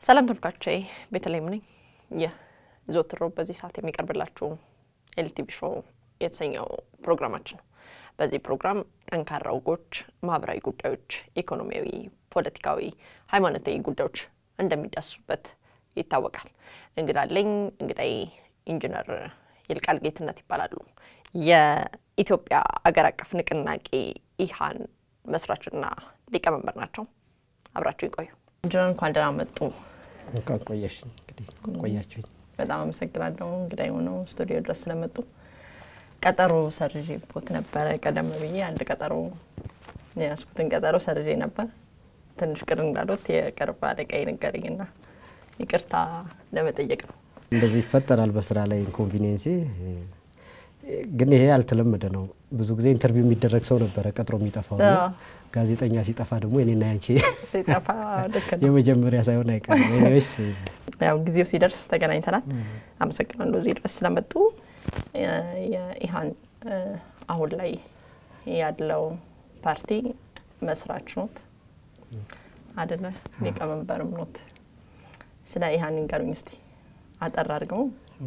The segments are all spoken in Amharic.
ሰላም ተመልካቾቼ፣ ቤተልሔም ነኝ። ይህ ዘወትር ሮብ በዚህ ሰዓት የሚቀርብላችሁ ኤልቲቪ ሾው የተሰኘው ፕሮግራማችን ነው። በዚህ ፕሮግራም ጠንካራ ወጎች፣ ማህበራዊ ጉዳዮች፣ ኢኮኖሚያዊ፣ ፖለቲካዊ፣ ሃይማኖታዊ ጉዳዮች እንደሚዳስሱበት ይታወቃል። እንግዳ አለኝ። እንግዳይ ኢንጂነር ይልቃል ጌትነት ይባላሉ። የኢትዮጵያ አገር አቀፍ ንቅናቄ ኢሃን መስራችና ሊቀመንበር ናቸው። አብራችሁ ይቆዩ። ኢንጂነር እንኳን ደህና መጡ። እንኳን ቆየሽ። እንግዲህ ቆያችሁኝ። በጣም አመሰግናለሁ እንግዳ የሆነው ስቱዲዮ ድረስ ስለመጡ። ቀጠሮ ሰርዤ ቦት ነበረ። ቀደም ብዬ አንድ ቀጠሮ የያዝኩትን ቀጠሮ ሰርዤ ነበር። ትንሽ ቅር እንዳሉት የቅርብ አለቃዬ ነገረኝና ይቅርታ ለመጠየቅ ነው። እንደዚህ ይፈጠራል በስራ ላይ ኢንኮንቪኒየንሲ። ግን ይሄ ያልተለመደ ነው። ብዙ ጊዜ ኢንተርቪው የሚደረግ ሰው ነበረ ቀጥሮ የሚጠፋው። ጋዜጠኛ ሲጠፋ ደግሞ የኔና ያንቺ ሲጠፋ ልክ ነው። የመጀመሪያ ሳይሆን አይቀርም። ኤኒዌይስ ያው ጊዜው ሲደርስ ተገናኝተናል። አመሰግናለሁ እዚህ ድረስ ስለመጡ። የኢሃን አሁን ላይ ያለው ፓርቲ መስራች ኖት አደለ? ሊቀመንበርም ኖት። ስለ ኢሃን ንገሩኝ እስቲ አጠር አድርገው።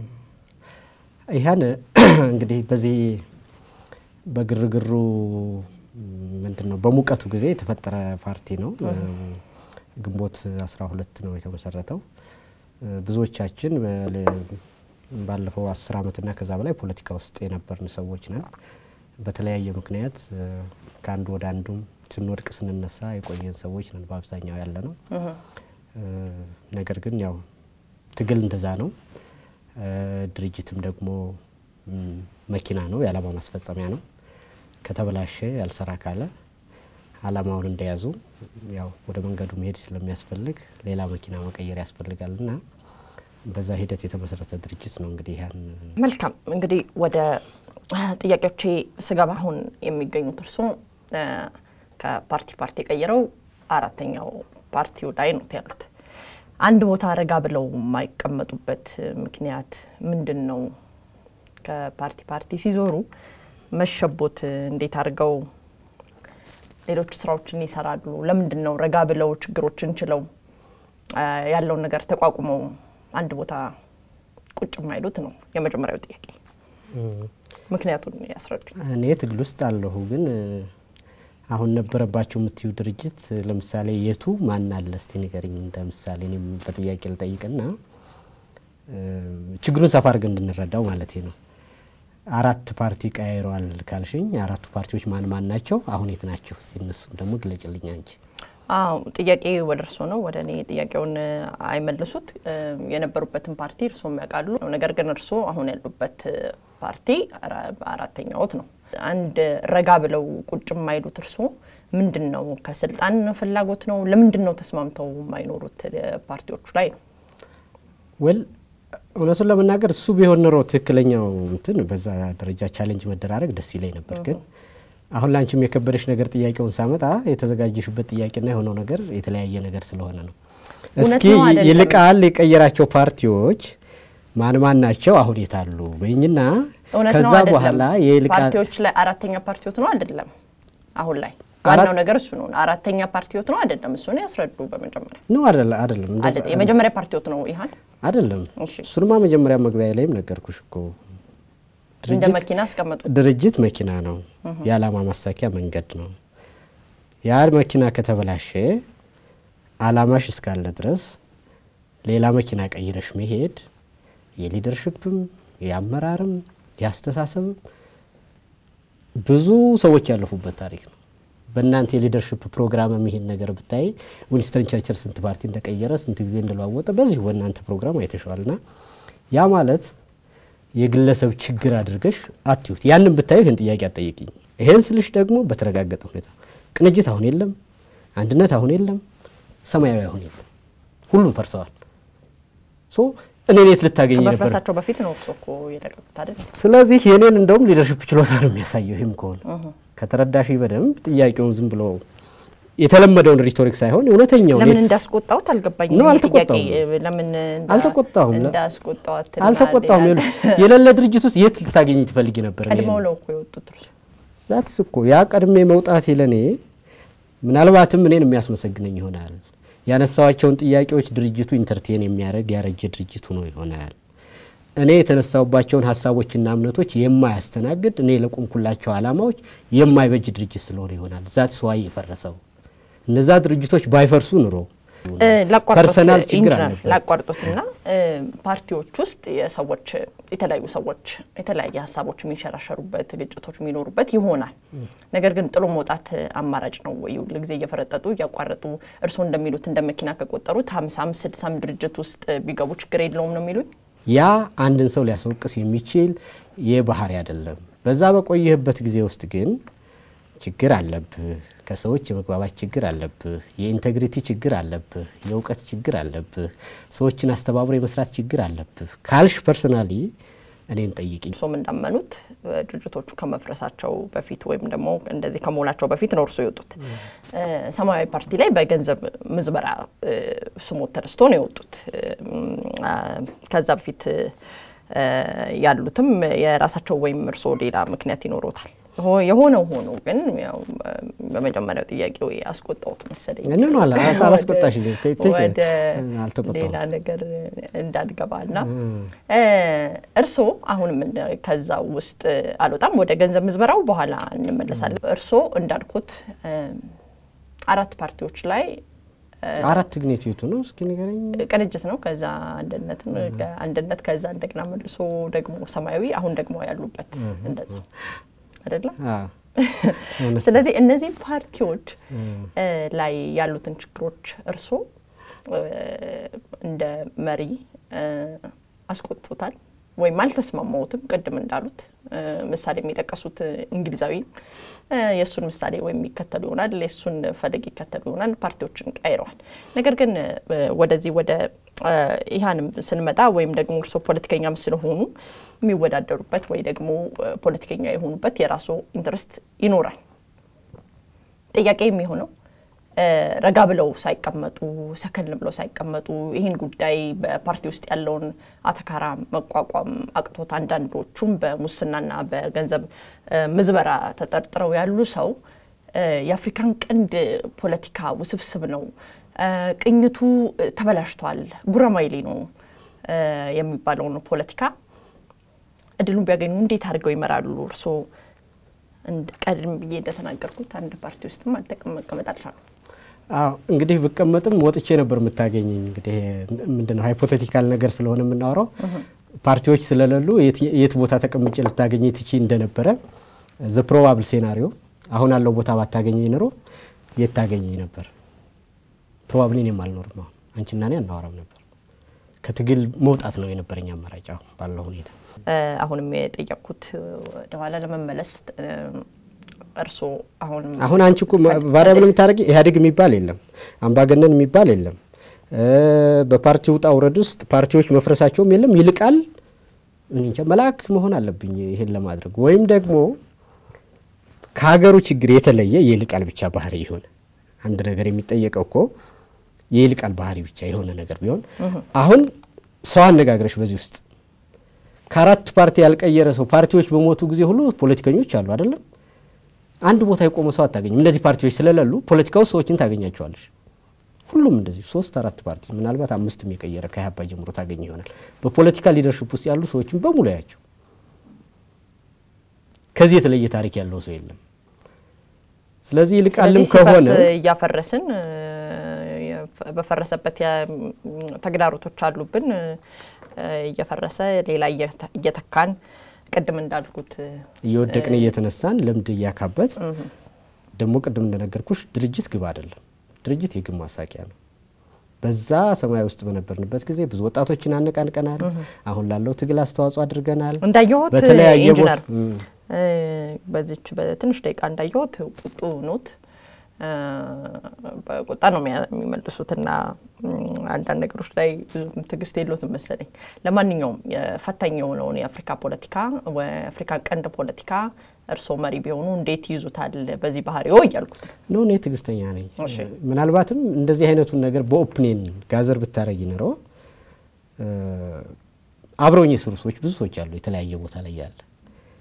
ኢሃን እንግዲህ በዚህ በግርግሩ ምንድን ነው በሙቀቱ ጊዜ የተፈጠረ ፓርቲ ነው። ግንቦት አስራ ሁለት ነው የተመሰረተው። ብዙዎቻችን ባለፈው አስር ዓመትና ከዛ በላይ ፖለቲካ ውስጥ የነበርን ሰዎች ነን። በተለያየ ምክንያት ከአንዱ ወደ አንዱም ስንወድቅ ስንነሳ የቆየን ሰዎች ነን በአብዛኛው ያለ ነው። ነገር ግን ያው ትግል እንደዛ ነው። ድርጅትም ደግሞ መኪና ነው፣ የዓላማ ማስፈጸሚያ ነው። ከተበላሸ ያልሰራ ካለ ዓላማውን እንደያዙ ያው ወደ መንገዱ መሄድ ስለሚያስፈልግ ሌላ መኪና መቀየር ያስፈልጋል እና በዛ ሂደት የተመሰረተ ድርጅት ነው። እንግዲህ ያን መልካም እንግዲህ ወደ ጥያቄዎቼ ስገባ አሁን የሚገኙት እርስዎ ከፓርቲ ፓርቲ ቀይረው አራተኛው ፓርቲው ላይ ነው ያሉት። አንድ ቦታ ረጋ ብለው የማይቀመጡበት ምክንያት ምንድን ነው? ከፓርቲ ፓርቲ ሲዞሩ መሸቦት እንዴት አድርገው ሌሎች ስራዎችን ይሰራሉ? ለምንድን ነው ረጋ ብለው ችግሮችን ችለው ያለውን ነገር ተቋቁመው አንድ ቦታ ቁጭ የማይሉት ነው የመጀመሪያው ጥያቄ። ምክንያቱን ያስረዱኝ። እኔ ትግል ውስጥ አለሁ፣ ግን አሁን ነበረባቸው የምትዩ ድርጅት ለምሳሌ የቱ ማን አለ እስቲ ንገሪኝ። እንደ ምሳሌ እኔም በጥያቄ ልጠይቅና ችግሩን ሰፋ አድርገን እንድንረዳው ማለት ነው። አራት ፓርቲ ቀያይረዋል ካልሽኝ አራቱ ፓርቲዎች ማን ማን ናቸው? አሁን የት ናቸው? እስቲ እነሱም ደግሞ ግለጭልኝ አንቺ። አዎ ጥያቄ ወደ እርስዎ ነው፣ ወደ እኔ ጥያቄውን አይመልሱት። የነበሩበትን ፓርቲ እርስዎም ያውቃሉ። ነገር ግን እርስዎ አሁን ያሉበት ፓርቲ አራተኛዎት ነው። አንድ ረጋ ብለው ቁጭ የማይሉት እርስዎ ምንድን ነው? ከስልጣን ፍላጎት ነው? ለምንድን ነው ተስማምተው የማይኖሩት ፓርቲዎቹ ላይ ነው? ወል እውነቱን ለመናገር እሱ ቢሆን ኖሮ ትክክለኛው እንትን በዛ ደረጃ ቻሌንጅ መደራረግ ደስ ይለኝ ነበር። ግን አሁን ላንቺም የከበደሽ ነገር ጥያቄውን ሳመጣ የተዘጋጀሽበት ጥያቄና የሆነው ነገር የተለያየ ነገር ስለሆነ ነው። እስኪ ይልቃል የቀየራቸው ፓርቲዎች ማን ማን ናቸው? አሁን የታሉ በይኝና እውነት ነው ከዛ አይደለም? በኋላ የይልቃል ፓርቲዎች ላይ አራተኛ ፓርቲዎት ነው አይደለም? አሁን ላይ ዋናው ነገር እሱ ነው። አራተኛ ፓርቲዎት ነው አይደለም? እሱን ያስረዱ በመጀመሪያ። ነው አይደለ? አይደለም እንደዛ አይደለም የመጀመሪያ ፓርቲዎት ነው ኢሃን። አይደለም። እሺ እሱንማ መጀመሪያ መግቢያ ላይም ነገርኩሽ እኮ እንደ ድርጅት መኪና አስቀመጡ። ድርጅት መኪና ነው፣ የዓላማ ማሳኪያ መንገድ ነው። ያ መኪና ከተበላሸ ዓላማሽ እስካለ ድረስ ሌላ መኪና ቀይረሽ መሄድ የሊደርሽፕም የአመራርም የአስተሳሰብም ብዙ ሰዎች ያለፉበት ታሪክ ነው። በእናንተ የሊደርሽፕ ፕሮግራም የሚሄድ ነገር ብታይ ዊንስተን ቸርችል ስንት ፓርቲ እንደቀየረ ስንት ጊዜ እንደለዋወጠ በዚሁ በእናንተ ፕሮግራም አይተሸዋል። ና ያ ማለት የግለሰብ ችግር አድርገሽ አትዩት። ያንን ብታዩ ይህን ጥያቄ አትጠይቅኝ። ይሄን ስልሽ ደግሞ በተረጋገጠ ሁኔታ ቅንጅት አሁን የለም፣ አንድነት አሁን የለም፣ ሰማያዊ አሁን የለም፣ ሁሉም ፈርሰዋል። ሶ እኔን የት ልታገኝ ነበር? ከመፍረሳቸው በፊት ነው እርሶ እኮ የለቀቁት አይደል? ስለዚህ የኔን እንደውም ሊደርሽፕ ችሎታ ነው የሚያሳየው። ይህም ከሆነ ከተረዳሽ በደንብ ጥያቄውን ዝም ብሎ የተለመደውን ሪቶሪክ ሳይሆን እውነተኛውን ለምን እንዳስቆጣሁት አልገባኝም። ነው፣ ይሄ አልተቆጣሁም። ጥያቄ ለምን እንዳ- አልተቆጣሁም። እንዳስቆጣሁት አልተቆጣሁም። ይላል። ይኸውልሽ የሌለ ድርጅት ውስጥ የት ልታገኝ ትፈልጊ ነበር? እኔን? ቀድመው ነው እኮ የወጡት እርሱ። ዛትስ እኮ ያ ቀድሜ መውጣቴ ለእኔ ምናልባትም እኔን የሚያስመሰግነኝ ይሆናል። ያነሳዋቸውን ጥያቄዎች ድርጅቱ ኢንተርቴን የሚያደርግ ያረጀ ድርጅት ሆኖ ይሆናል። እኔ የተነሳውባቸውን ሀሳቦችና እምነቶች የማያስተናግድ እኔ ለቆምኩላቸው ዓላማዎች የማይበጅ ድርጅት ስለሆነ ይሆናል ዛት ስዋይ የፈረሰው። እነዛ ድርጅቶች ባይፈርሱ ኑሮ ፐርሰናል ችግር አለበት። ላቋርጦትና ፓርቲዎች ውስጥ የሰዎች የተለያዩ ሰዎች የተለያየ ሀሳቦች የሚንሸራሸሩበት ግጭቶች የሚኖሩበት ይሆናል። ነገር ግን ጥሎ መውጣት አማራጭ ነው ወይ? ሁልጊዜ እየፈረጠጡ እያቋረጡ እርስዎ እንደሚሉት እንደ መኪና ከቆጠሩት ሀምሳም ስድሳም ድርጅት ውስጥ ቢገቡ ችግር የለውም ነው የሚሉኝ? ያ አንድን ሰው ሊያስወቅስ የሚችል የባህሪ አይደለም። በዛ በቆየህበት ጊዜ ውስጥ ግን ችግር አለብህ። ከሰዎች የመግባባት ችግር አለብህ። የኢንቴግሪቲ ችግር አለብህ። የእውቀት ችግር አለብህ። ሰዎችን አስተባብሮ የመስራት ችግር አለብህ ካልሽ ፐርሰናሊ እኔን ጠይቂኝ። እርሶም እንዳመኑት ድርጅቶቹ ከመፍረሳቸው በፊት ወይም ደግሞ እንደዚህ ከመሆናቸው በፊት ነው እርሶ የወጡት። ሰማያዊ ፓርቲ ላይ በገንዘብ ምዝበራ ስሞት ተነስቶ ነው የወጡት። ከዛ በፊት ያሉትም የራሳቸው ወይም እርሶ ሌላ ምክንያት ይኖሮታል። የሆነው ሆኖ ግን ያው በመጀመሪያው ጥያቄ አስቆጣሁት መሰለኝ። ምን አላ አላስቆጣሽ ወደ ሌላ ነገር እንዳልገባ እና እርስዎ አሁንም ከዛ ውስጥ አልወጣም። ወደ ገንዘብ ምዝበራው በኋላ እንመለሳለን። እርስዎ እንዳልኩት አራት ፓርቲዎች ላይ አራት ግን የቱ የቱ ነው? እስኪ ንገረኝ። ቅንጅት ነው፣ ከዛ አንድነት አንድነት፣ ከዛ እንደገና መልሶ ደግሞ ሰማያዊ፣ አሁን ደግሞ ያሉበት እንደዛ አይደለም። ስለዚህ እነዚህ ፓርቲዎች ላይ ያሉትን ችግሮች እርስዎ እንደ መሪ አስቆጥቶታል ወይም አልተስማማዎትም? ቅድም እንዳሉት ምሳሌ የሚጠቀሱት እንግሊዛዊ የእሱን ምሳሌ ወይም የሚከተሉ ይሆናል፣ የእሱን ፈለግ ይከተሉ ይሆናል። ፓርቲዎችን ቀይረዋል። ነገር ግን ወደዚህ ወደ ኢህአንም ስንመጣ ወይም ደግሞ እርስዎ ፖለቲከኛም ስለሆኑ የሚወዳደሩበት ወይ ደግሞ ፖለቲከኛ የሆኑበት የራሱ ኢንትረስት ይኖራል። ጥያቄ የሚሆነው ረጋ ብለው ሳይቀመጡ ሰከን ብለው ሳይቀመጡ ይህን ጉዳይ በፓርቲ ውስጥ ያለውን አተካራ መቋቋም አቅቶት አንዳንዶቹም በሙስናና በገንዘብ ምዝበራ ተጠርጥረው ያሉ ሰው የአፍሪካን ቀንድ ፖለቲካ ውስብስብ ነው፣ ቅኝቱ ተበላሽቷል፣ ጉራማይሌ ነው የሚባለውን ፖለቲካ እድሉን ቢያገኙ እንዴት አድርገው ይመራሉ? እርስዎ ቀድም ብዬ እንደተናገርኩት አንድ ፓርቲ ውስጥም መቀመጥ አልቻሉም። አዎ እንግዲህ ብቀመጥም ወጥቼ ነበር የምታገኘኝ። እንግዲህ ምንድነው ሃይፖቴቲካል ነገር ስለሆነ የምናወራው ፓርቲዎች ስለሌሉ የት ቦታ ተቀምጬ ልታገኘ ትቺ እንደነበረ ዘ ፕሮባብል ሴናሪዮ አሁን ያለው ቦታ ባታገኘኝ ኖሮ የት ታገኘኝ ነበር? ፕሮባብሊ እኔም አልኖርም። አሁን አንቺና እኔ አናወራም ነበር። ከትግል መውጣት ነው የነበረኝ አማራጭ አሁን ባለው ሁኔታ። አሁንም የጠየቅኩት ወደኋላ ለመመለስ እርስዎ አሁንም አሁን አንቺ እኮ ቫሪያብል የምታደርጊ ኢህአዴግ የሚባል የለም፣ አምባገነን የሚባል የለም። በፓርቲ ውጣ ውረድ ውስጥ ፓርቲዎች መፍረሳቸውም የለም። ይልቃል እንጃ መልአክ መሆን አለብኝ ይሄን ለማድረግ ወይም ደግሞ ከሀገሩ ችግር የተለየ የይልቃል ብቻ ባህሪ ይሆን አንድ ነገር የሚጠየቀው እኮ የይልቃል ባህሪ ብቻ የሆነ ነገር ቢሆን አሁን ሰው አነጋግረሽ በዚህ ውስጥ ከአራት ፓርቲ ያልቀየረ ሰው ፓርቲዎች በሞቱ ጊዜ ሁሉ ፖለቲከኞች አሉ አይደለም። አንድ ቦታ የቆመ ሰው አታገኝም። እነዚህ ፓርቲዎች ስለሌሉ ፖለቲካ ውስጥ ሰዎችን ታገኛቸዋለሽ። ሁሉም እንደዚህ ሶስት አራት ፓርቲ ምናልባት አምስትም የቀየረ ከኢህአፓ ጀምሮ ታገኝ ይሆናል። በፖለቲካ ሊደርሽፕ ውስጥ ያሉ ሰዎችን በሙሉ ያቸው። ከዚህ የተለየ ታሪክ ያለው ሰው የለም። ስለዚህ ይልቃልም ከሆነ እያፈረስን በፈረሰበት ተግዳሮቶች አሉብን እየፈረሰ ሌላ እየተካን ቅድም እንዳልኩት እየወደቅን እየተነሳን ልምድ እያካበት ደግሞ ቅድም እንደነገርኩሽ ድርጅት ግብ አይደለም። ድርጅት የግብ ማሳቂያ ነው። በዛ ሰማያዊ ውስጥ በነበርንበት ጊዜ ብዙ ወጣቶችን አነቃንቀናል። አሁን ላለው ትግል አስተዋጽኦ አድርገናል። እንዳየሁት በተለያየ ቦታ ኢንጂነር በዚች በትንሽ ደቂቃ እንዳየሁት ቁጡ ኖት በቁጣ ነው የሚመልሱትና አንዳንድ ነገሮች ላይ ብዙም ትዕግስት የለዎትም መሰለኝ። ለማንኛውም የፈታኝ የሆነውን የአፍሪካ ፖለቲካ የአፍሪካ ቀንድ ፖለቲካ እርስዎ መሪ ቢሆኑ እንዴት ይይዙታል? በዚህ ባህሪዎ እያልኩት ነው። እኔ ትዕግስተኛ ነኝ። ምናልባትም እንደዚህ አይነቱን ነገር በኦፕኔን ጋዘር ብታረጊ ኖሮ አብረውኝ የሰሩ ሰዎች ብዙ ሰዎች አሉ፣ የተለያየ ቦታ ላይ ያለ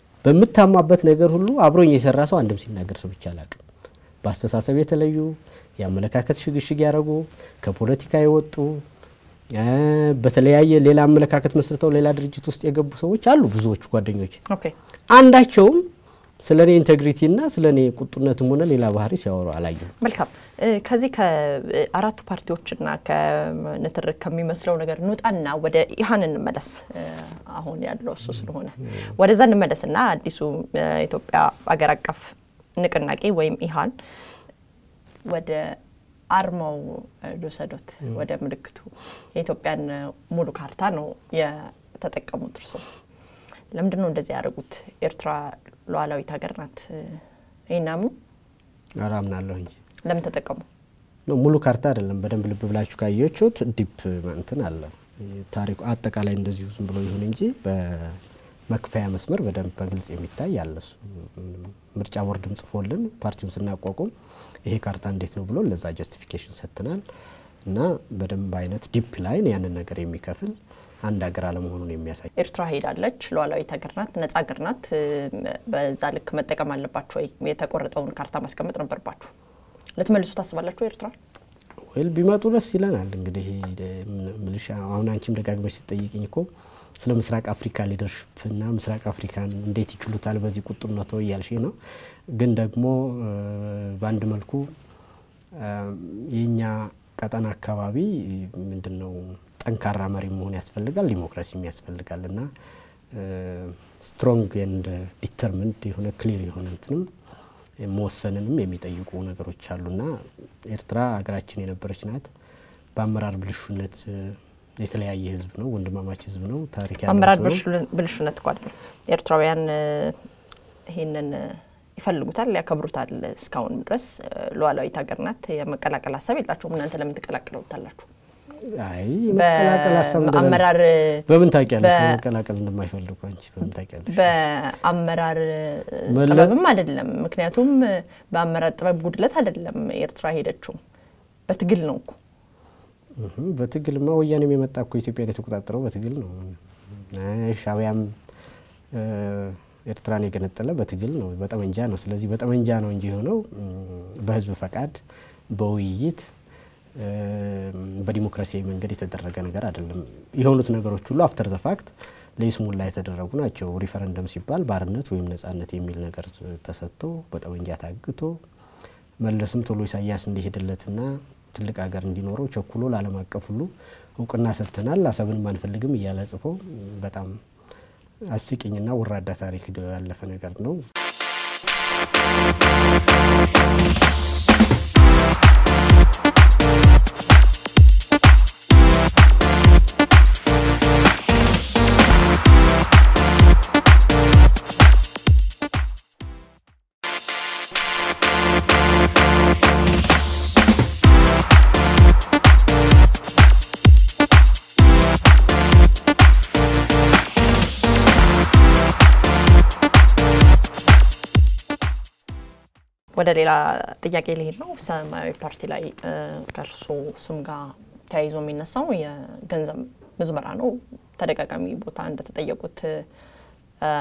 በምታማበት ነገር ሁሉ አብሮኝ የሰራ ሰው አንድም ሲናገር ሰው ብቻ አላውቅም። በአስተሳሰብ የተለዩ የአመለካከት ሽግሽግ ያደረጉ ከፖለቲካ የወጡ በተለያየ ሌላ አመለካከት መስርተው ሌላ ድርጅት ውስጥ የገቡ ሰዎች አሉ። ብዙዎቹ ጓደኞች ኦኬ አንዳቸውም ስለ እኔ ኢንቴግሪቲና ስለ እኔ ቁጡነትም ሆነ ሌላ ባህሪ ሲያወሩ አላየሁም። መልካም ከዚህ ከአራቱ ፓርቲዎችና ከንትርክ ከሚመስለው ነገር እንውጣና ወደ ኢህአን እንመለስ። አሁን ያለው እሱ ስለሆነ ወደዛ እንመለስና አዲሱ የኢትዮጵያ አገር አቀፍ ንቅናቄ ወይም ኢህአን ወደ አርማው ልውሰዶት፣ ወደ ምልክቱ የኢትዮጵያን ሙሉ ካርታ ነው የተጠቀሙት። እርሶ ለምንድን ነው እንደዚህ ያደረጉት? ኤርትራ ሉዓላዊት ሀገር ናት። ይህን አምኑ? ኧረ አምናለሁ እንጂ ለምን ተጠቀሙ? ሙሉ ካርታ አይደለም። በደንብ ልብ ብላችሁ ካየችሁት ዲፕ እንትን አለ ታሪኩ አጠቃላይ እንደዚሁ ዝም ብሎ ይሁን እንጂ በመክፈያ መስመር በደንብ በግልጽ የሚታይ አለ። እሱ ምርጫ ቦርድም ጽፎልን ፓርቲውን ስናቋቁም ይሄ ካርታ እንዴት ነው ብሎ ለዛ ጀስቲፊኬሽን ሰጥተናል እና በደንብ አይነት ዲፕ ላይን ያንን ነገር የሚከፍል አንድ ሀገር አለመሆኑን የሚያሳይ ኤርትራ ሄዳለች። ሉዓላዊት ሀገር ናት፣ ነጻ ሀገር ናት። በዛ ልክ መጠቀም አለባችሁ ወይ? የተቆረጠውን ካርታ ማስቀመጥ ነበርባችሁ። ልትመልሱ ታስባላችሁ? ኤርትራ ወይል ቢመጡ ደስ ይለናል። እንግዲህ ምልሻ አሁን አንቺም ደጋግመሽ ሲጠይቅኝ እኮ ስለ ምስራቅ አፍሪካ ሊደርሽፕና ምስራቅ አፍሪካን እንዴት ይችሉታል በዚህ ቁጡነት እያልሽ ነው። ግን ደግሞ በአንድ መልኩ የእኛ ቀጠና አካባቢ ምንድን ነው ጠንካራ መሪ መሆን ያስፈልጋል፣ ዲሞክራሲም ያስፈልጋል እና ስትሮንግ ኤንድ ዲተርሚንድ የሆነ ክሊር የሆነ እንትንም መወሰንንም የሚጠይቁ ነገሮች አሉና ኤርትራ ሀገራችን የነበረች ናት። በአመራር ብልሹነት የተለያየ ህዝብ ነው፣ ወንድማማች ህዝብ ነው። ታሪክ ያለው አመራር ህዝብ ነው። ብልሹነት እኮ አይደለም። ኤርትራውያን ይሄንን ይፈልጉታል፣ ያከብሩታል። እስካሁን ድረስ ሉዓላዊት ሀገር ናት። የመቀላቀል ሀሳብ የላቸውም። እናንተ ለምን ትቀላቅለውታላችሁ? አይ የመቀላቀል ሀሳብ እንደሌለ- በአመራር በምን ታውቂያለሽ? በ- መቀላቀል እንደማይፈልጉ አንቺ በምን ታውቂያለሽ? በአመራር መለ- ጥበብም አይደለም። ምክንያቱም በአመራር ጥበብ ጉድለት አይደለም ኤርትራ ሄደችው፣ በትግል ነው እኮ። እህ፣ በትግልማ ወያኔም የመጣ እኮ ኢትዮጵያን የተቆጣጠረው በትግል ነው። አይ፣ ሻዕቢያም እ፣ ኤርትራን የገነጠለ በትግል ነው፣ በጠመንጃ ነው። ስለዚህ በጠመንጃ ነው እንጂ የሆነው እም፣ በህዝብ ፈቃድ በውይይት እ፣ በዲሞክራሲያዊ መንገድ የተደረገ ነገር አይደለም። የሆኑት ነገሮች ሁሉ አፍተር ዘ ፋክት ለይስሙላ የተደረጉ ናቸው። ሪፈረንደም ሲባል ባርነት ወይም ነጻነት የሚል ነገር ተሰጥቶ በጠመንጃ ታግቶ መለስም ቶሎ ኢሳያስ እንዲሄድለትና ትልቅ ሀገር እንዲኖረው ቸኩሎ ለዓለም አቀፍ ሁሉ እውቅና ሰጥተናል፣ አሰብንም አንፈልግም እያለ ጽፎ በጣም አስቂኝና ወራዳ ታሪክ ያለፈ ነገር ነው። ወደ ሌላ ጥያቄ ሊሄድ ነው። ሰማያዊ ፓርቲ ላይ እ፣ ከእርሶ ስም ጋር ተያይዞ የሚነሳው የገንዘብ ምዝበራ ነው። ተደጋጋሚ ቦታ እንደተጠየቁት እ፣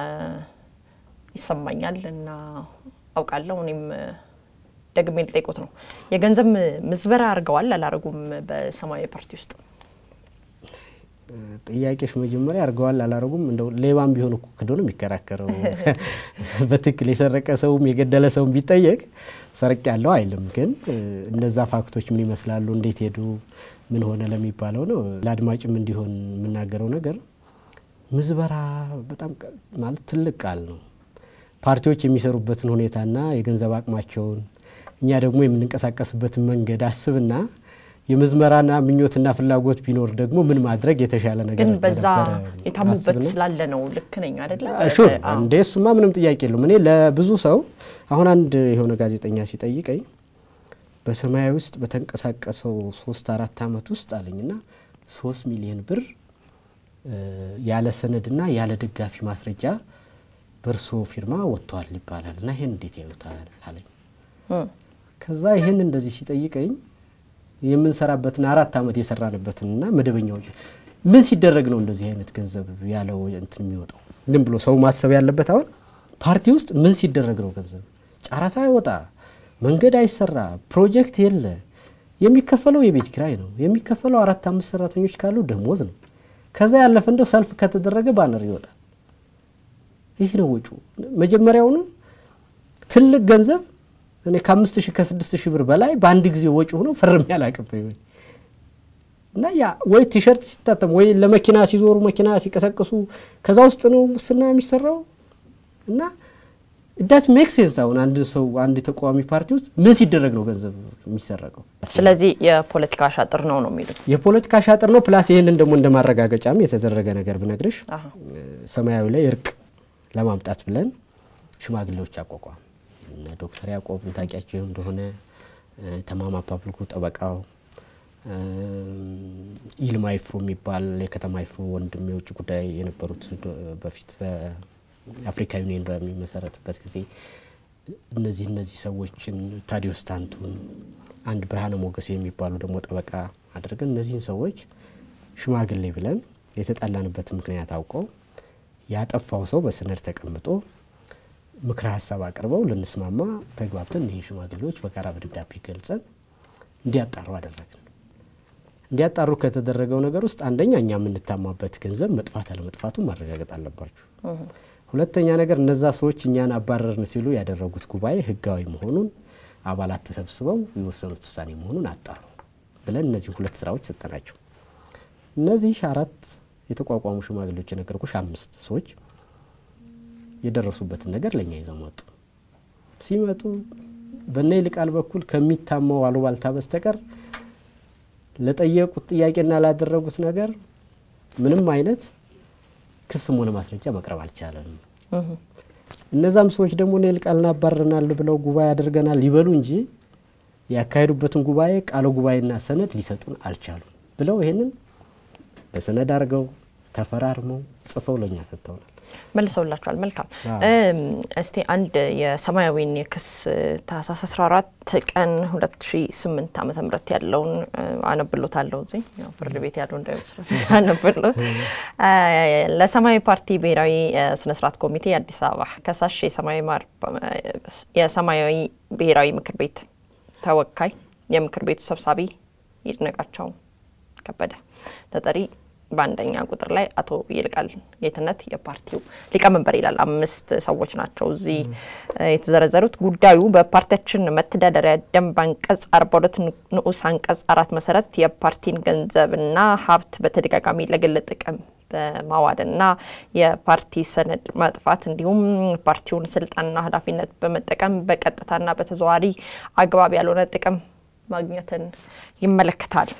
ይሰማኛል እና አውቃለሁ። እኔም እ፣ ደግሜ ልጠይቁት ነው። የገንዘብ ምዝበራ አድርገዋል አላረጉም? በሰማያዊ ፓርቲ ውስጥ ጥያቄሽ መጀመሪያ አድርገዋል አላረጉም? እንደው ሌባም ቢሆን እኮ ክዶ ነው የሚከራከረው። በትክክል የሰረቀ ሰውም የገደለ ሰውም ቢጠየቅ ሰርቅ ያለው አይልም። ግን እ፣ እነዛ ፋክቶች ምን ይመስላሉ፣ እንዴት ሄዱ፣ ምን ሆነ ለሚባለው ነው። ለአድማጭም እንዲሆን የምናገረው ነገር ምዝበራ በጣም ቀ- ማለት ትልቅ ቃል ነው። ፓርቲዎች የሚሰሩበትን ሁኔታና የገንዘብ አቅማቸውን እኛ ደግሞ የምንንቀሳቀስበትን መንገድ አስብና የምዝመራና ምኞትና ፍላጎት ቢኖር ደግሞ ምን ማድረግ የተሻለ ነገር ግን በዛ እንደነበረ የታሙበት አስብና ስላለ ነው። ልክ ነኝ አይደለ? ሹር አዎ። እንዴ እሱማ ምንም ጥያቄ የለውም። እኔ ለብዙ ሰው አሁን አንድ የሆነ ጋዜጠኛ ሲጠይቀኝ በሰማያዊ ውስጥ በተንቀሳቀሰው ሶስት አራት አመት ውስጥ አለኝና ሶስት ሚሊዮን ብር እ፣ ያለ ሰነድና ያለ ደጋፊ ማስረጃ በእርሶ ፊርማ ወጥቷል ይባላል እና ይሄን እንዴት ያዩታል አለኝ። እም፣ ከዛ ይሄን እንደዚህ ሲጠይቀኝ የምንሰራበትን አራት አመት የሰራንበትንና መደበኛ ወጪ ምን ሲደረግ ነው እንደዚህ አይነት ገንዘብ ያለው እንትን የሚወጣው? ዝም ብሎ ሰው ማሰብ ያለበት አሁን ፓርቲ ውስጥ ምን ሲደረግ ነው ገንዘብ ጨረታ አይወጣ፣ መንገድ አይሰራ፣ ፕሮጀክት የለ፣ የሚከፈለው የቤት ኪራይ ነው የሚከፈለው አራት አምስት ሰራተኞች ካሉ ደሞዝ ነው። ከዛ ያለፈ እንደው ሰልፍ ከተደረገ ባነር ይወጣል። ይህ ነው ወጪ። መጀመሪያውኑ ትልቅ ገንዘብ እኔ ከአምስት ሺህ ከስድስት ሺህ ብር በላይ በአንድ ጊዜ ወጪ ሆኖ ፈርሜ አላቅም እና ያ ወይ ቲሸርት ሲታተም ወይ ለመኪና ሲዞሩ መኪና ሲቀሰቅሱ ከዛ ውስጥ ነው ሙስና የሚሰራው እና ዳት ሜክ ሴንስ። አሁን አንድ ሰው አንድ የተቃዋሚ ፓርቲ ውስጥ ምን ሲደረግ ነው ገንዘብ የሚሰረቀው? ስለዚህ የፖለቲካ ሻጥር ነው ነው የሚሉት። የፖለቲካ ሻጥር ነው። ፕላስ ይህንን ደግሞ እንደ ማረጋገጫም የተደረገ ነገር ብነግርሽ አሀ። ሰማያዊ ላይ እርቅ ለማምጣት ብለን ሽማግሌዎች አቋቋም እነ ዶክተር ያዕቆብ ታውቂያቸው እንደሆነ ተማማ ፓብሊኩ ጠበቃው ይልማ ይፍሩ የሚባል የከተማ ይፍሩ ወንድም የውጭ ጉዳይ የነበሩት በፊት በአፍሪካ ዩኒየን በሚመሰረትበት ጊዜ እነዚህ እነዚህ ሰዎችን ታዲዮስ ታንቱን አንድ ብርሃነ ሞገስ የሚባሉ ደግሞ ጠበቃ አድርገን እነዚህን ሰዎች ሽማግሌ ብለን የተጣላንበት ምክንያት አውቀው ያጠፋው ሰው በሰነድ ተቀምጦ ምክረ ሀሳብ አቅርበው ልንስማማ ተግባብተን ይህ ሽማግሌዎች በጋራ በደብዳቤ ገልጸን እንዲያጣሩ አደረግን። እንዲያጣሩ ከተደረገው ነገር ውስጥ አንደኛ እኛ የምንታማበት ገንዘብ መጥፋት አለመጥፋቱን ማረጋገጥ አለባችሁ። ሁለተኛ ነገር እነዛ ሰዎች እኛን አባረርን ሲሉ ያደረጉት ጉባኤ ሕጋዊ መሆኑን አባላት ተሰብስበው የወሰኑት ውሳኔ መሆኑን አጣሩ ብለን እነዚህ ሁለት ስራዎች ሰጠናቸው። እነዚህ አራት የተቋቋሙ ሽማግሌዎች የነገርኩሽ አምስት ሰዎች የደረሱበትን ነገር ለእኛ ይዘው መጡ። ሲመጡ በእነ ይልቃል በኩል ከሚታማው አሉባልታ በስተቀር ለጠየቁት ጥያቄና ላደረጉት ነገር ምንም አይነት ክስም ሆነ ማስረጃ መቅረብ አልቻለም። እነዛም ሰዎች ደግሞ እነ ይልቃልን አባረናል ብለው ጉባኤ አድርገናል ይበሉ እንጂ ያካሄዱበትን ጉባኤ ቃለ ጉባኤና ሰነድ ሊሰጡን አልቻሉም ብለው ይሄንን በሰነድ አድርገው ተፈራርመው ጽፈው ለእኛ ሰጥተውናል። መልሰውላችኋል። መልካም አዎ። እም፣ እስቲ አንድ የሰማያዊን የክስ ታህሳስ 14 ቀን 2008 ዓመተ ምህረት ያለውን እ፣ አነብሎታለሁ እዚህ ያው ፍርድ ቤት ያለው እንዳይመስሎት አነብሎት። እ፣ ለሰማያዊ ፓርቲ ብሔራዊ እ፣ ስነ ስርዓት ኮሚቴ አዲስ አበባ ከሳሽ የሰማያዊ ማር የሰማያዊ ብሔራዊ ምክር ቤት ተወካይ የምክር ቤቱ ሰብሳቢ ይድነቃቸው ከበደ ተጠሪ በአንደኛ ቁጥር ላይ አቶ ይልቃል ጌትነት የፓርቲው ሊቀመንበር ይላል። አምስት ሰዎች ናቸው እዚህ እ፣ የተዘረዘሩት። ጉዳዩ በፓርቲያችን መተዳደሪያ ደንብ አንቀጽ አርባ ሁለት ንዑስ አንቀጽ አራት መሰረት የፓርቲን ገንዘብና ሀብት በተደጋጋሚ ለግል ጥቅም በማዋልና የፓርቲ ሰነድ ማጥፋት እንዲሁም ፓርቲውን ስልጣንና ኃላፊነት በመጠቀም በቀጥታና በተዘዋዋሪ አግባብ ያልሆነ ጥቅም ማግኘትን ይመለከታል።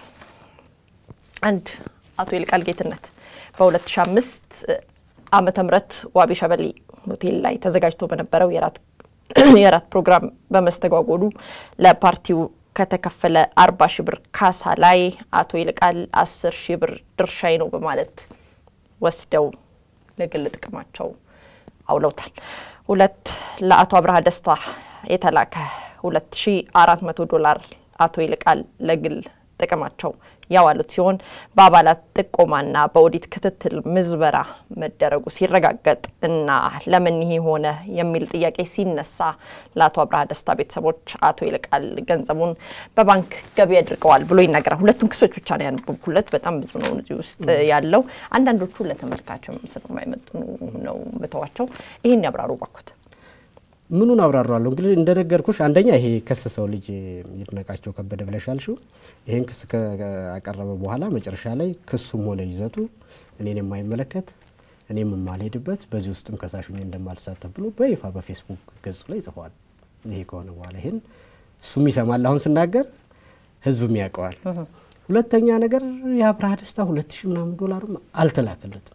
አንድ አቶ ይልቃል ጌትነት በ2005 ዓመተ ምህረት ዋቢ ሸበሌ ሆቴል ላይ ተዘጋጅቶ በነበረው የራት የራት ፕሮግራም በመስተጓጎሉ ለፓርቲው ከተከፈለ አርባ ሺህ ብር ካሳ ላይ አቶ ይልቃል አስር ሺህ ብር ድርሻዬ ነው በማለት ወስደው ለግል ጥቅማቸው አውለውታል። ሁለት ለአቶ አብርሃ ደስታ የተላከ ሁለት ሺ አራት መቶ ዶላር አቶ ይልቃል ለግል ጥቅማቸው ያዋሉት ሲሆን በአባላት ጥቆማና በኦዲት ክትትል ምዝበራ መደረጉ ሲረጋገጥ እና ለምን ይሄ ሆነ የሚል ጥያቄ ሲነሳ ለአቶ አብርሃ ደስታ ቤተሰቦች አቶ ይልቃል ገንዘቡን በባንክ ገቢ አድርገዋል ብሎ ይናገራል። ሁለቱን ክሶች ብቻ ነው ያነበብኩለት። በጣም ብዙ ነው እዚህ ውስጥ ያለው። አንዳንዶቹ ለተመልካችም ስለማይመጥኑ ነው ምተዋቸው። ይህን ያብራሩ ባኩት። ምኑን አብራራለሁ እንግዲህ እንደነገርኩሽ አንደኛ ይሄ የከሰሰው ልጅ ይድነቃቸው ከበደ ብለሻል ሽው ይሄን ክስ ካቀረበ በኋላ መጨረሻ ላይ ክሱም ሆነ ይዘቱ እኔን የማይመለከት እኔም የማልሄድበት በዚህ ውስጥም ከሳሹ እኔ እንደማልሳተፍ ብሎ በይፋ በፌስቡክ ገጹ ላይ ጽፏል። ይሄ ከሆነ በኋላ ይሄን እሱም ይሰማል አሁን ስናገር ህዝብም ያውቀዋል። ሁለተኛ ነገር የአብርሃ ደስታ ሁለት ሺህ ምናምን ዶላርም አልተላከለትም።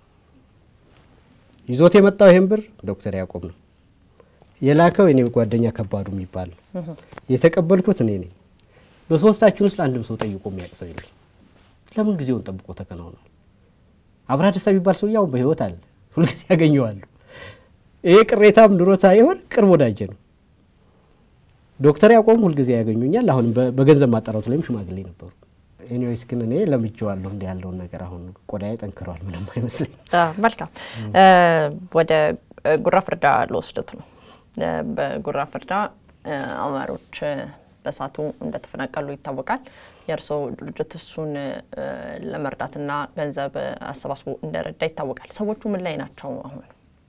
ይዞት የመጣው ይሄን ብር ዶክተር ያዕቆብ ነው የላከው የኔ ጓደኛ ከባዱ የሚባል ነው። የተቀበልኩት እኔ ነኝ። በሶስታችን ውስጥ አንድም ሰው ጠይቆ የሚያውቅ ሰው የለም። ለምን ጊዜውን ጠብቆ ተከናውኗል። አብርሃ ደስታ የሚባል ሰው ያው በህይወት አለ፣ ሁልጊዜ ያገኘዋሉ። ይሄ ቅሬታም ኑሮ ሳይሆን ቅርብ ወዳጄ ነው። ዶክተር ያዕቆብም ሁልጊዜ ያገኙኛል። አሁን በገንዘብ ማጣራቱ ላይም ሽማግሌ ነበሩ። ኤኒዌይስ ግን እኔ ለምጄዋለሁ እንዲህ ያለውን ነገር አሁን ቆዳዬ ጠንክረዋል። ምንም አይመስለኝ። መልካም ወደ ጉራ ፍርዳ ለወስደት ነው። በጉራ ፍርዳ አማሮች በሳቱ እንደተፈናቀሉ ይታወቃል። የእርስዎ ድርጅት እሱን ለመርዳትና ገንዘብ አሰባስቦ እንደረዳ ይታወቃል። ሰዎቹ ምን ላይ ናቸው አሁን?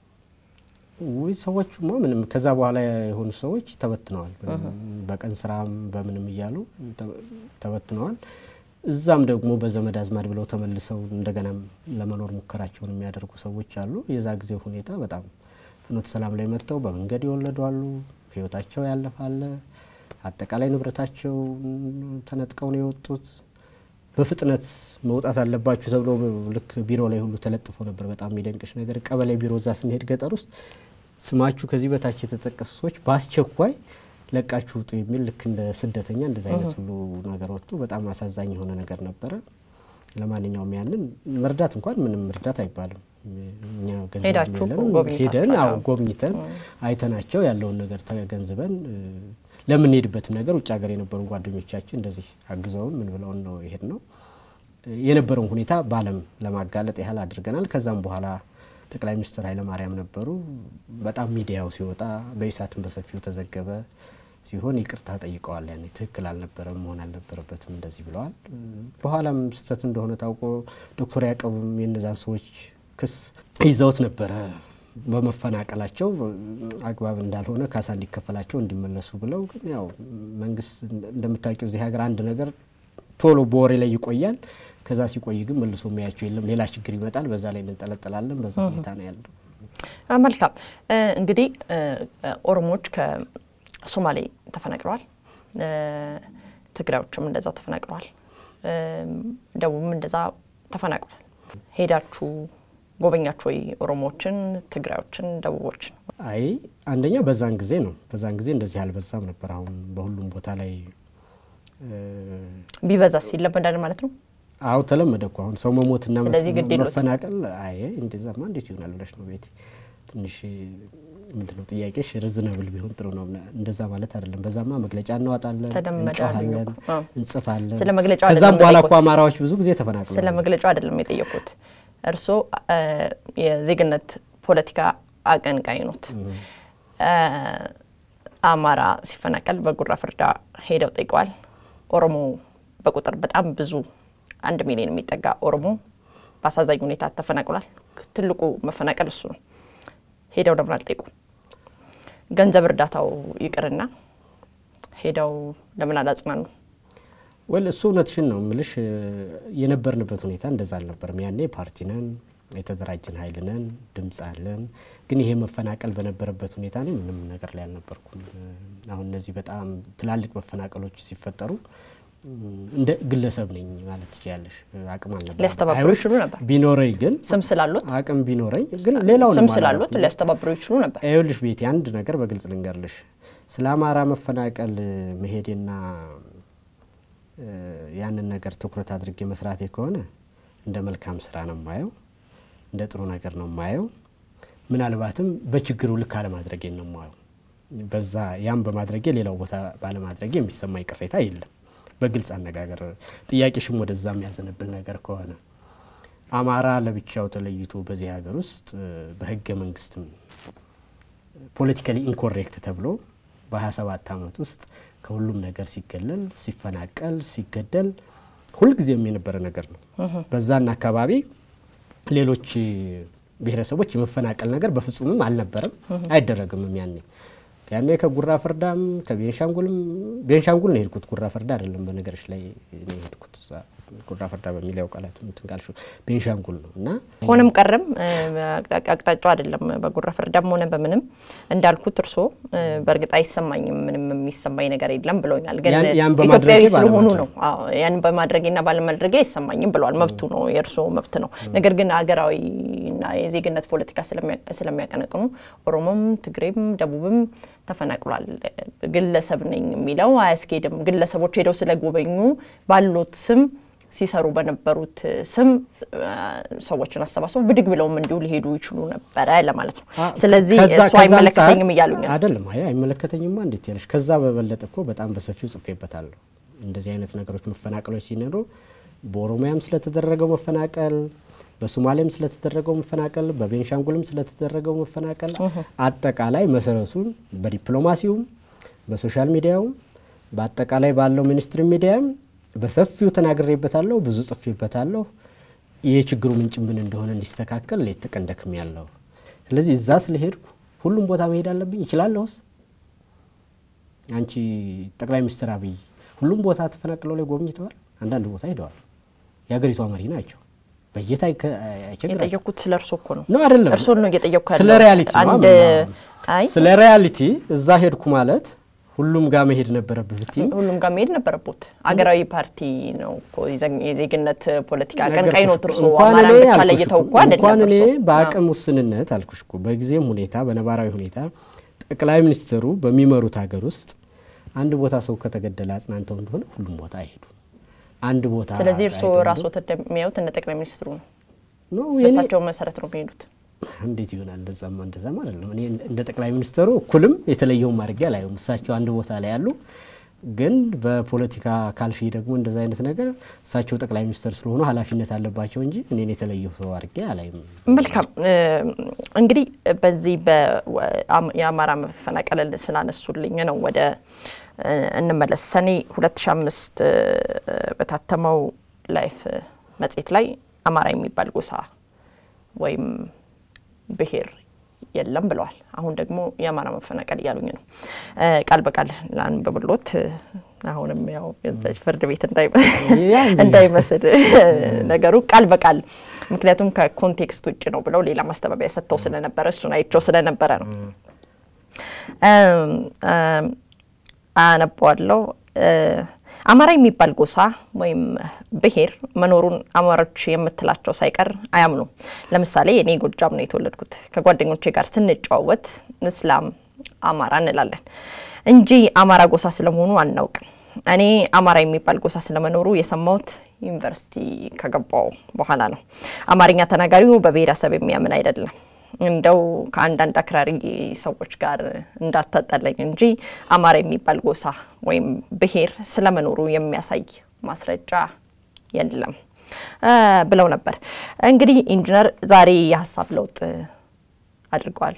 ውይ ሰዎቹማ ምንም ከዛ በኋላ የሆኑ ሰዎች ተበትነዋል። በቀን ስራም በምንም እያሉ ተበትነዋል። እዛም ደግሞ በዘመድ አዝማድ ብለው ተመልሰው እንደገናም ለመኖር ሙከራቸውን የሚያደርጉ ሰዎች አሉ። የዛ ጊዜ ሁኔታ በጣም ፍኖተ ሰላም ላይ መጥተው በመንገድ የወለዱ አሉ። ህይወታቸው ያለፋለ። አጠቃላይ ንብረታቸው ተነጥቀው ነው የወጡት። በፍጥነት መውጣት አለባችሁ ተብሎ ልክ ቢሮ ላይ ሁሉ ተለጥፎ ነበር። በጣም የሚደንቅሽ ነገር ቀበሌ ቢሮ እዛ ስንሄድ ገጠር ውስጥ ስማችሁ ከዚህ በታች የተጠቀሱ ሰዎች በአስቸኳይ ለቃችሁ ውጡ የሚል ልክ እንደ ስደተኛ እንደዚ አይነት ሁሉ ነገር ወጥቶ በጣም አሳዛኝ የሆነ ነገር ነበረ። ለማንኛውም ያንን መርዳት እንኳን ምንም እርዳት አይባልም። እኛ ገንዘብ ሄዳችሁ የለንም። ጎብኝታችኋል? ሄደን አዎ ጎብኝተን አይተናቸው ያለውን ነገር ተገንዝበን ለምንሄድበትም ነገር ውጭ ሀገር የነበሩ ጓደኞቻችን እንደዚህ አግዘውን ምን ብለውን ነው ይሄድ ነው የነበረውን ሁኔታ በዓለም ለማጋለጥ ያህል አድርገናል። ከዛም በኋላ ጠቅላይ ሚኒስትር ኃይለማርያም ነበሩ። በጣም ሚዲያው ሲወጣ በኢሳትም በሰፊው ተዘገበ ሲሆን ይቅርታ ጠይቀዋል። ያኔ ትክክል አልነበረም፣ መሆን አልነበረበትም እንደዚህ ብለዋል። በኋላም ስህተት እንደሆነ ታውቆ ዶክተር ያዕቆብም የእነዛን ሰዎች ክስ ይዘውት ነበረ በመፈናቀላቸው አግባብ እንዳልሆነ ካሳ እንዲከፈላቸው እንዲመለሱ ብለው ግን ያው መንግስት እንደምታውቂው እዚህ ሀገር አንድ ነገር ቶሎ በወሬ ላይ ይቆያል። ከዛ ሲቆይ ግን መልሶ የሚያቸው የለም፣ ሌላ ችግር ይመጣል። በዛ ላይ እንጠለጠላለን። በዛ ሁኔታ ነው ያለው። አ፣ መልካም እ፣ እንግዲህ እ፣ ኦሮሞዎች ከሶማሌ ተፈናቅለዋል። እ፣ ትግራዮችም እንደዛው ተፈናቅለዋል። እ፣ ደቡብም እንደዛ ተፈናቅሏል። ሄዳችሁ ጎበኛችሁ ወይ ኦሮሞዎችን፣ ትግራዮችን፣ ደቡቦችን? አይ አንደኛ በዛን ጊዜ ነው። በዛን ጊዜ እንደዚህ አልበዛም ነበር። አሁን በሁሉም ቦታ ላይ እ፣ ቢበዛስ ይለመዳል ማለት ነው። አዎ ተለመደ እኮ አሁን ሰው መሞትና መስ- ስለዚህ ግድ የለውም። መፈናቀል። አይ እንደዛማ እንዴት ይሆናል ብለሽ ነው ቤቲ? ትንሽ ምንድነው ጥያቄሽ? ርዝነብል ቢሆን ጥሩ ነው። እንደዛ ማለት አይደለም። በዛማ መግለጫ እናወጣለን፣ ተለመደ እንጮሃለን፣ አሉኝ እኮ። አዎ። እንጽፋለን። ስለ መግለጫው ከዛም አይደለም በኋላ የጠየቁት። እኮ አማራዎች ብዙ ጊዜ ተፈናቅለዋል። ስለ መግለጫው አይደለም የጠየኩት። እርስዎ እ፣ የዜግነት ፖለቲካ አቀንቃኝ ኖት። እ፣ አማራ ሲፈናቀል በጉራ ፍርዳ ሄደው ጠይቀዋል። ኦሮሞ በቁጥር በጣም ብዙ አንድ ሚሊዮን የሚጠጋ ኦሮሞ በአሳዛኝ ሁኔታ ተፈናቅሏል። ትልቁ መፈናቀል እሱ ነው። ሄደው ለምን አልጠይቁም? ገንዘብ እርዳታው ይቅርና ሄደው ለምን አላጽናኑ? ወል እሱ እውነትሽን ነው ምልሽ። የነበርንበት ሁኔታ እንደዛ አልነበርም። ያኔ ፓርቲ ነን፣ የተደራጀን ኃይል ነን፣ ድምፅ አለን። ግን ይሄ መፈናቀል በነበረበት ሁኔታ እኔ ምንም ነገር ላይ አልነበርኩም። አሁን እነዚህ በጣም ትላልቅ መፈናቀሎች ሲፈጠሩ እንደ ግለሰብ ነኝ ማለት ትችያለሽ። አቅም አልነበረም። ሊያስተባብሩ አይሆን ይችሉ ነበር። ቢኖረኝ ግን ስም ስላሉት አቅም ቢኖረኝ ግን ሌላውን ስም ስላሉት ሊያስተባብሩ ይችሉ ነበር። ይኸውልሽ ቤቴ አንድ ነገር በግልጽ ልንገርልሽ። ስለ አማራ መፈናቀል መሄዴና እ፣ ያንን ነገር ትኩረት አድርጌ መስራቴ ከሆነ እንደ መልካም ስራ ነው የማየው፣ እንደ ጥሩ ነገር ነው የማየው። ምናልባትም በችግሩ ልክ አለማድረጌን ነው የማየው። በዛ ያም በማድረጌ ሌላው ቦታ ባለማድረጌ የሚሰማኝ ቅሬታ የለም። በግልጽ አነጋገር ጥያቄሽም ወደዛ የሚያዘነብል ነገር ከሆነ አማራ ለብቻው ተለይቶ በዚህ ሀገር ውስጥ እ፣ በህገ መንግስትም ፖለቲካሊ ኢንኮሬክት ተብሎ በ27 ዓመት ውስጥ ከሁሉም ነገር ሲገለል፣ ሲፈናቀል፣ ሲገደል ሁልጊዜም የነበረ ነገር ነው። በዛና አካባቢ ሌሎች ብሔረሰቦች የመፈናቀል ነገር በፍጹምም አልነበረም፣ አይደረግምም። ያኔ ያኔ ከጉራ ፈርዳም ከቤንሻንጉልም ቤንሻንጉል ነው የሄድኩት፣ ጉራ ፈርዳ አይደለም። በነገሮች ላይ ነው የሄድኩት። እዛ ጉራ ፈርዳ በሚለው ቃላቱ እንትን ካልሽው ቤንሻንጉል ነው እና ሆነም ቀረም እ፣ አቅጣ- አቅጣጫው አይደለም በጉራ ፍርዳም ሆነ በምንም እንዳልኩት እርስዎ እ፣ በእርግጥ አይሰማኝም ምንም የሚሰማኝ ነገር የለም ብለውኛል። ግን ያን- ያን በማድረጌ ኢትዮጵያዊ ስለሆኑ ባለማድረግ። ነው። አዎ ያን በማድረጌና ባለማድረጌ አይሰማኝም ብለዋል። መብቱ ነው፣ የእርስዎ መብት ነው። ነገር ግን ሀገራዊና የዜግነት ፖለቲካ ስለሚያ- ስለሚያቀነቅኑ ኦሮሞም፣ ትግሬም፣ ደቡብም ተፈናቅሏል። ግለሰብ ነኝ የሚለው አያስኬድም። ግለሰቦች ሄደው ስለጎበኙ ባሉት ስም ሲሰሩ በነበሩት ስም አ፣ ሰዎችን አሰባስበው ብድግ ብለውም እንዲሁ ሊሄዱ ይችሉ ነበረ ለማለት ነው። አ፣ ስለዚህ ከዛ- እሱ ከዛ አይመለከተኝም አንጻር እያሉኝ ነው። አይደለም። አይ አይመለከተኝማ እንዴት ያለሽ። ከዛ በበለጠ እኮ በጣም በሰፊው ጽፌበታለሁ። እንደዚህ አይነት ነገሮች መፈናቀሎች ሲኖሩ በኦሮሚያም ስለተደረገው መፈናቀል፣ በሶማሌም ስለተደረገው መፈናቀል፣ በቤንሻንጉልም ስለተደረገው መፈናቀል አጠቃላይ መሰረቱን በዲፕሎማሲውም በሶሻል ሚዲያውም በአጠቃላይ ባለው ሚኒስትሪ ሚዲያም በሰፊው ተናግሬበታለሁ፣ ብዙ ጽፌበታለሁ። የችግሩ ምንጭ ምን እንደሆነ እንዲስተካከል ሌት ተቀን ደክሜያለሁ። ስለዚህ እዛ ስለሄድኩ ሁሉም ቦታ መሄድ አለብኝ ይችላለሁስ? አንቺ ጠቅላይ ሚኒስትር አብይ ሁሉም ቦታ ተፈናቅለው ላይ ጎብኝተዋል። አንዳንድ ቦታ ሄደዋል። የሀገሪቷ መሪ ናቸው። በየታ አይቸግራቸው የጠየኩት ስለ እርሶ እኮ ነው። ነው አይደለም? እርሶን ነው እየጠየኩ ያለው። ስለ ሪያሊቲ ነው አንድ የምናወራው። አይ ስለ ሪያሊቲ እዛ ሄድኩ ማለት ሁሉም ጋር መሄድ ነበረብህ ብትይ ሁሉም ጋር መሄድ ነበረቦት። አገራዊ ፓርቲ ነው እኮ የዘግ- የዜግነት ፖለቲካ አቀንቃኝ ነው። እርሶ እንኳን አማራን እኔ ብቻ አልኩሽ ለይተው እኮ እኮ አይደለም እንኳን እኔ እርሶ። በአቅም ውስንነት አልኩሽ እኮ በጊዜም ሁኔታ በነባራዊ ሁኔታ ጠቅላይ ሚኒስትሩ በሚመሩት ሀገር ውስጥ አንድ ቦታ ሰው ከተገደለ አጽናንተው እንደሆነ ሁሉም ቦታ አይሄዱም። አንድ ቦታ ስለዚህ እርሶ አይተው ራስዎት እንደሚያዩት እንደ ጠቅላይ ሚኒስትሩ ነው። ነው የኔ- በእሳቸው መሰረት ነው የሚሄዱት። እንዴት ይሆናል? እንደዛማ እንደዛማ አይደለም። እኔ እንደ ጠቅላይ ሚኒስትሩ እኩልም የተለየውም አድርጌ አላየውም። እሳቸው አንድ ቦታ ላይ ያሉ፣ ግን በፖለቲካ ካልፊ ደግሞ እንደዛ አይነት ነገር እሳቸው ጠቅላይ ሚኒስትር ስለሆኑ ኃላፊነት አለባቸው እንጂ እኔን የተለየው ሰው አድርጌ አላይም። መልካም እ፣ እንግዲህ በዚህ በ- አም- የአማራ መፈናቀል ስላነሱልኝ ነው ወደ እ፣ እንመለስ። ሰኔ 2005 እ፣ በታተመው ላይፍ መጽሔት ላይ አማራ የሚባል ጎሳ ወይም ብሔር የለም ብለዋል። አሁን ደግሞ የአማራ መፈናቀል እያሉኝ ነው። እ፣ ቃል በቃል ላንብብሎት። እ፣ አሁንም ያው የዛች ፍርድ ቤት እንዳይ- ያ እንግዲህ እንዳይመስል ነገሩ ቃል በቃል ምክንያቱም ከኮንቴክስት ውጭ ነው ብለው ሌላ ማስተባበያ ሰጥተው ስለነበረ እሱን አይቸው ስለነበረ ነው። እም፣ እም፣ አነበዋለሁ። እ፣ አማራ የሚባል ጎሳ ወይም ብሔር መኖሩን አማሮች የምትላቸው ሳይቀር አያምኑም። ለምሳሌ እኔ ጎጃም ነው የተወለድኩት። ከጓደኞቼ ጋር ስንጨዋወት እስላም አማራ እንላለን እንጂ አማራ ጎሳ ስለመሆኑ አናውቅም። እኔ አማራ የሚባል ጎሳ ስለመኖሩ የሰማሁት ዩኒቨርሲቲ ከገባው በኋላ ነው። አማርኛ ተናጋሪው በብሔረሰብ የሚያምን አይደለም። እንደው ከአንዳንድ አክራሪ ሰዎች ጋር እንዳታጣለኝ እንጂ አማራ የሚባል ጎሳ ወይም ብሔር ስለመኖሩ የሚያሳይ ማስረጃ የለም እ ብለው ነበር። እንግዲህ ኢንጂነር ዛሬ የሀሳብ ለውጥ አድርገዋል።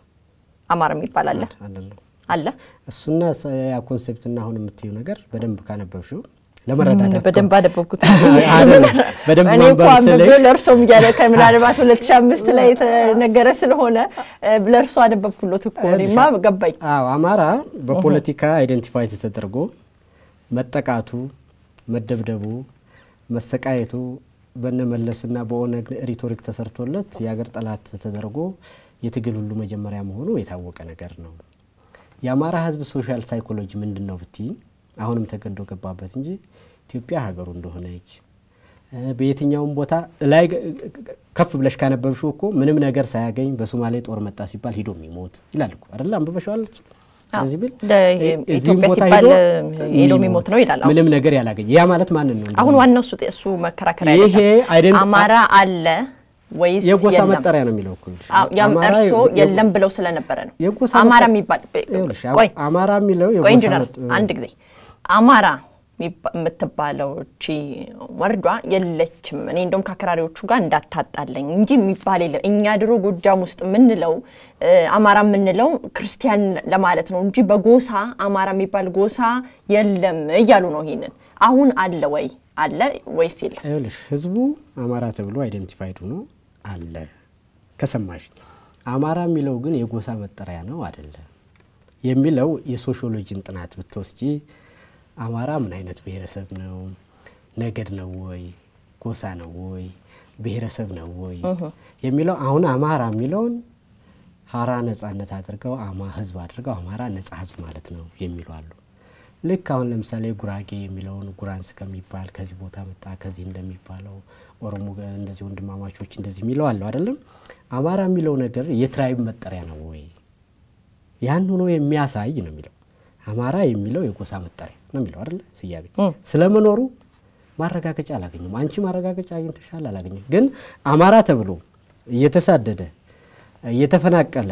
አማራ የሚባል አለ አይደለም አለ እሱና ሰ- ያ ኮንሴፕትና አሁን የምትዩ ነገር በደንብ ካነበብሽው ለመረዳዳት በደንብ አነበብኩት። አይደለም፣ በደንብ እኔ እኮ ማንበብ ስልሽ አንብቤው ለእርሶም እያለ ከምናልባት ሁለት ሺህ አምስት ላይ የተነገረ ስለሆነ እ ለእርሶ አነበብኩሎት እኮ እኔማ ገባኝ። አዎ አማራ በፖለቲካ አይደንቲፋይ ተደርጎ መጠቃቱ፣ መደብደቡ፣ መሰቃየቱ በነመለስና በኦነግ ሪቶሪክ ተሰርቶለት የሀገር ጠላት ተደርጎ የትግል ሁሉ መጀመሪያ መሆኑ የታወቀ ነገር ነው። የአማራ ሕዝብ ሶሻል ሳይኮሎጂ ምንድን ነው ብትይ አሁንም ተገዶ ገባበት እንጂ ኢትዮጵያ ሀገሩ እንደሆነች እ በየትኛውም ቦታ ላይ ከፍ ብለሽ ካነበብሽው እኮ ምንም ነገር ሳያገኝ በሶማሌ ጦር መጣ ሲባል ሂዶ የሚሞት ይላል እኮ አይደለ? አንብበሽዋል? እሱ እንደዚህ ቢል ለ- እዚህም ኢትዮጵያ ቦታ ሲባል ሂዶ ሄዶ የሚሞት ነው ይላል። አሁን ምንም ነገር ያላገኘ ያ ማለት ማንን ነው? አሁን ዋናው እሱ እሱ መከራከሪያ ይሄ አይደለም። አይደንት- አማራ አለ ወይስ የጎሳ የለም? መጠሪያ ነው የሚለው እኮ ይልሽ። አዎ፣ ያም አማራ እርሶ የ- የለም ብለው ስለነበረ ነው። የጎሳ አማራ መጠ- የሚባል ይኸውልሽ፣ ቆይ አማራ የሚለው ቆይ የጎሳ ኢንጂነር መጥ- አንድ ጊዜ አማራ የሚባ- የምትባለው እቺ ወርዷ የለችም። እኔ እንደውም ከአክራሪዎቹ ጋር እንዳታጣለኝ እንጂ የሚባል የለም። እኛ ድሮ ጎጃም ውስጥ የምንለው እ፣ አማራ የምንለው ክርስቲያን ለማለት ነው እንጂ በጎሳ አማራ የሚባል ጎሳ የለም እያሉ ነው። ይሄንን አሁን አለ ወይ አለ ወይስ የለም? ይኸውልሽ ህዝቡ አማራ ተብሎ አይደንቲፋይድ ሆኖ አለ ከሰማሽ። አማራ የሚለው ግን የጎሳ መጠሪያ ነው አይደለም የሚለው የሶሺዮሎጂን ጥናት ብትወስጂ አማራ ምን አይነት ብሔረሰብ ነው? ነገድ ነው ወይ? ጎሳ ነው ወይ? ብሔረሰብ ነው ወይ? የሚለው አሁን አማራ የሚለውን ሀራ ነጻነት አድርገው አማ ህዝብ አድርገው አማራ ነጻ ህዝብ ማለት ነው የሚሉ አሉ። ልክ አሁን ለምሳሌ ጉራጌ የሚለውን ጉራንስ ከሚባል ከዚህ ቦታ መጣ ከዚህ እንደሚባለው ኦሮሞ ገ- እንደዚህ ወንድማማቾች እንደዚህ የሚለው አለው አይደለም። አማራ የሚለው ነገር የትራይብ መጠሪያ ነው ወይ? ያን ሆኖ የሚያሳይ ነው የሚለው። አማራ የሚለው የጎሳ መጠሪያ ነው የሚለው አይደለ? ስያሜ ስለመኖሩ ማረጋገጫ አላገኘም። አንቺ ማረጋገጫ አግኝተሻል? አላገኘም። ግን አማራ ተብሎ እየተሳደደ እየተፈናቀለ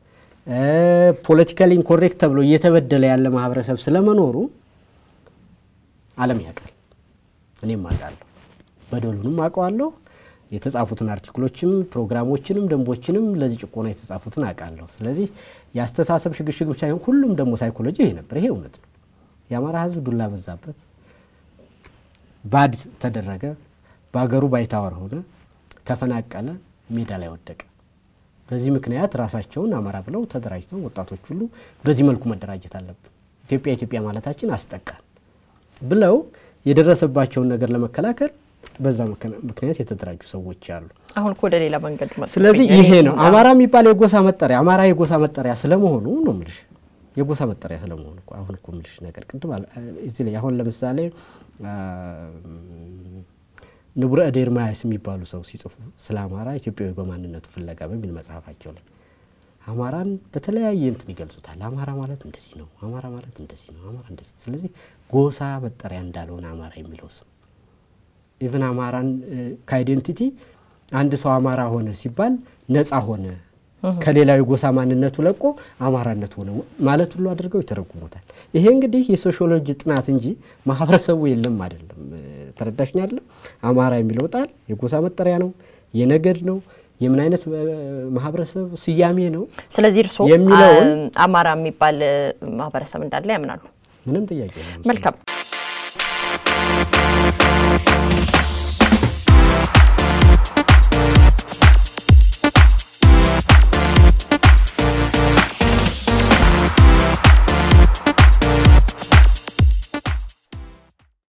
ፖለቲካሊ ኢንኮሬክት ተብሎ እየተበደለ ያለ ማህበረሰብ ስለመኖሩ ዓለም ያውቃል። እኔም አውቃለሁ፣ በደሉንም አውቀዋለሁ። የተጻፉትን አርቲክሎችም ፕሮግራሞችንም ደንቦችንም ለዚህ ጭቆና የተጻፉትን አውቃለሁ። ስለዚህ የአስተሳሰብ ሽግሽግ ብቻ ይሁን ሁሉም ደግሞ ሳይኮሎጂ ይሄ ነበር። ይሄ እውነት ነው። የአማራ ህዝብ ዱላ በዛበት፣ ባድ ተደረገ፣ በሀገሩ ባይታወር ሆነ፣ ተፈናቀለ፣ ሜዳ ላይ ወደቀ። በዚህ ምክንያት ራሳቸውን አማራ ብለው ተደራጅተው ወጣቶች ሁሉ በዚህ መልኩ መደራጀት አለብን፣ ኢትዮጵያ ኢትዮጵያ ማለታችን አስጠቃን ብለው የደረሰባቸውን ነገር ለመከላከል በዛ ምክንያት የተደራጁ ሰዎች አሉ። አሁን እኮ ወደ ሌላ መንገድ መጡ። ስለዚህ ይሄ ነው አማራ የሚባል የጎሳ መጠሪያ አማራ የጎሳ መጠሪያ ስለመሆኑ ነው የምልሽ። የጎሳ መጠሪያ ስለመሆኑ እኮ አሁን እኮ የምልሽ ነገር ቅድም እዚህ ላይ አሁን ለምሳሌ ንቡረ እድ ኤርምያስ የሚባሉ ሰው ሲጽፉ ስለ አማራ ኢትዮጵያዊ በማንነቱ ፍለጋ በሚል መጽሐፋቸው ላይ አማራን በተለያየ እንትን ይገልጹታል። አማራ ማለት እንደዚህ ነው፣ አማራ ማለት እንደዚህ ነው፣ አማራ እንደዚህ። ስለዚህ ጎሳ መጠሪያ እንዳልሆነ አማራ የሚለው ስም ኢቨን አማራን ከአይዴንቲቲ አንድ ሰው አማራ ሆነ ሲባል ነፃ ሆነ ከሌላዊ ጎሳ ማንነቱ ለቆ አማራነት ሆነ ማለት ሁሉ አድርገው ይተረጉሙታል። ይሄ እንግዲህ የሶሺዮሎጂ ጥናት እንጂ ማህበረሰቡ የለም አይደለም። ተረዳሽኝ አይደለም? አማራ የሚለው ጣል የጎሳ መጠሪያ ነው፣ የነገድ ነው፣ የምን አይነት ማህበረሰብ ስያሜ ነው። ስለዚህ እርስዎ የሚለውን አማራ የሚባል ማህበረሰብ እንዳለ ያምናሉ? ምንም ጥያቄ የለም። መልካም